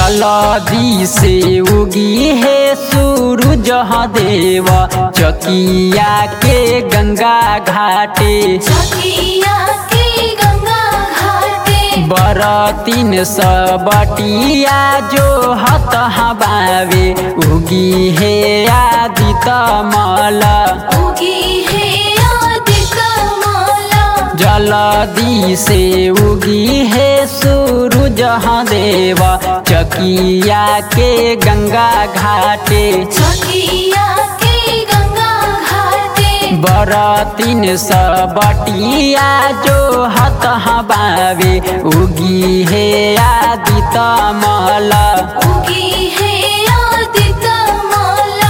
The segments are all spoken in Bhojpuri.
जलदी से उगी है सूरज देव चकिया के गंगा घाटे चकिया के गंगा घाटे बरतीन सबटिया जो हत हबावे उगी है आदित मला उगी है आदित माला जलदी से उगी है सूरज देव चकिया के गंगा घाटे चकिया के गंगा घाटे बरतीन सबटिया जो हत हबावे उगी है आदित मला उगी है आदित माला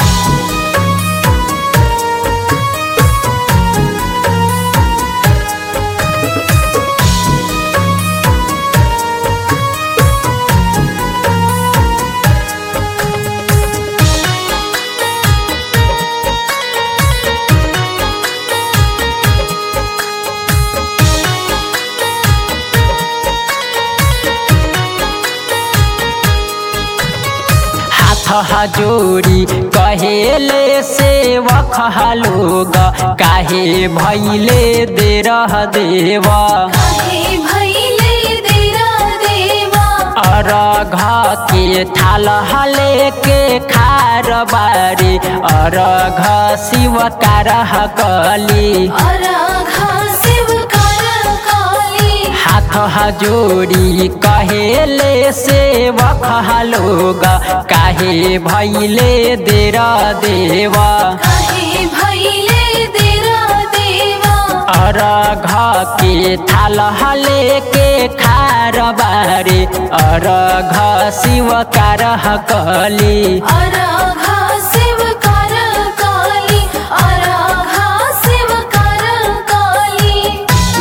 हाथ जोड़ी कहेले सेवक लोग काहे भैले दे रह देवा काहे भैले देरा देवा अरघ के थाल हले के खार बारी अरघ शिव कारह कली अराघा शिव कर काली हाथ जोड़ी कहेले सेवक लोग काहे भैले देर देवा काहे भैले देरा देवा अरघ के थाल हले के खार बारे अरघ शिव कारह कली अराघा शिव कर काली अराघा शिव कर काली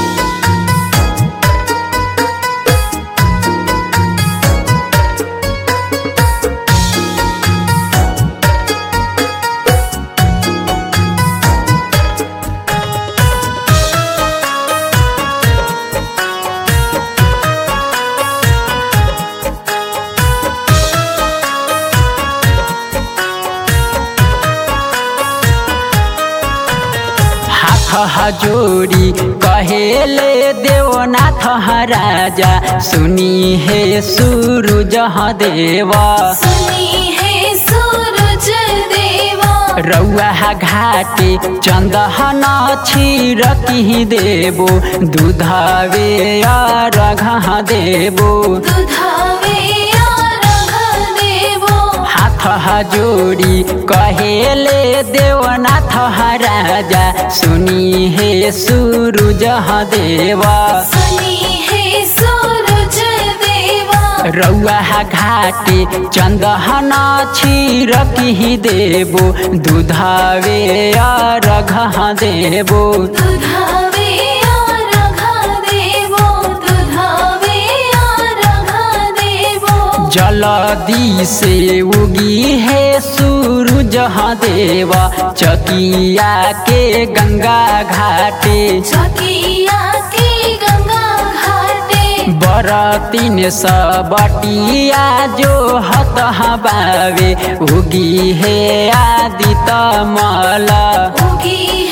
हाथ जोड़ी कहेले देवनाथ राजा सुनी है सूरज देवा सुनी है सूरज देवा रौआ घाटे चंदन छिरकी देबो दूधावे रघ देबो दुधावे अराघा देवो हाथ जोड़ी कहेले देवनाथ राजा सुनी है सूरज देवा सुनी है सूरज देवा रौआ घाटे चंदन छिरकी देबो दूधावे रघ देबो दुधावे अराघा देवो दुधावे अराघा देवो जलदी से उगी है सूरज देवा चकिया के गंगा घाटे चकिया के गंगा घाटे बरतीन सबटिया जो हत हबावे उगी है आदित मला उगी